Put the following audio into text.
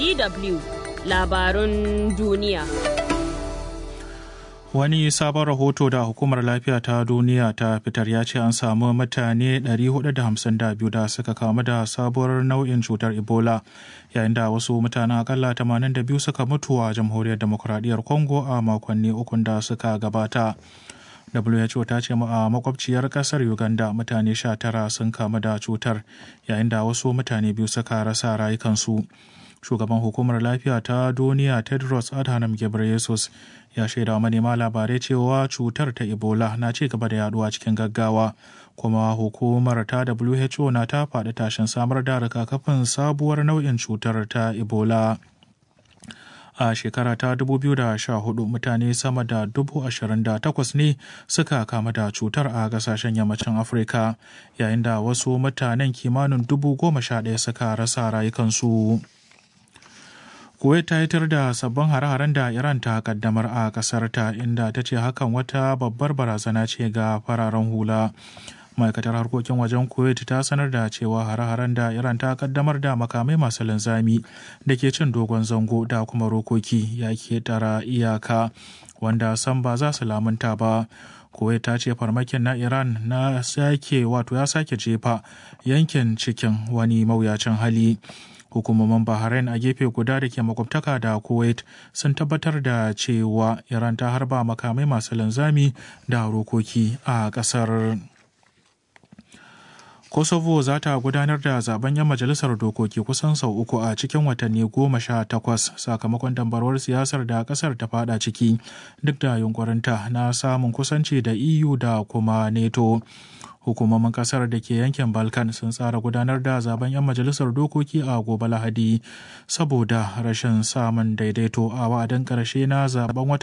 DW labarun duniya. Wani sabon rahoto da Hukumar Lafiya ta Duniya ta fitar ya ce an samu mutane 452 da suka kamu da sabuwar nau'in cutar Ebola, yayin da wasu mutanen akalla 82 suka mutu a Jamhuriyar Demokuraɗiyyar Congo a makonni ukun da suka gabata. WHO ta ce a makwabciyar kasar Uganda mutane 19 sun kamu da cutar, yayin da wasu mutane biyu suka rasa rayukansu. Shugaban Hukumar Lafiya ta Duniya Tedros Adhanom Ghebreyesus ya shaida manema labarai cewa cutar ta ebola na ci gaba da yaduwa cikin gaggawa kuma hukumar ta who na ta faɗi tashin samar da rigakafin sabuwar nau'in cutar ta ebola a shekara ta 2014 mutane sama da 28,000 ne suka kama da cutar a kasashen yammacin afirka yayin da wasu mutanen kimanin 11,000 suka rasa rayukansu. Kuwait ta hitar da sabbin hare-haren da Iran ta kaddamar a kasar ta inda ta ce hakan wata babbar barazana ce ga fararen hula. Ma'aikatar harkokin wajen Kuwait ta sanar da cewa hare-haren da Iran ta kaddamar da makamai masu linzami da ke cin dogon zango da kuma rokoki ya tara iyaka wanda san ba za su lamunta ba. Kuwait ta ce farmakin na Iran na sake wato ya sake jefa yankin cikin wani mawuyacin hali. hukumomin bahrain a gefe guda da ke makwabtaka da kuwait sun tabbatar da cewa iran ta harba makamai masu linzami da rokoki a kasar kosovo za ta gudanar da zaben yan majalisar dokoki kusan sau uku a cikin watanni goma sha takwas sakamakon dambarwar siyasar da kasar ta fada ciki duk da yunkurinta na samun kusanci da eu da kuma neto hukumomin kasar da ke yankin balkan sun tsara gudanar da zaben 'yan majalisar dokoki a gobe lahadi saboda rashin samun daidaito a wa'adin karshe na zaben watan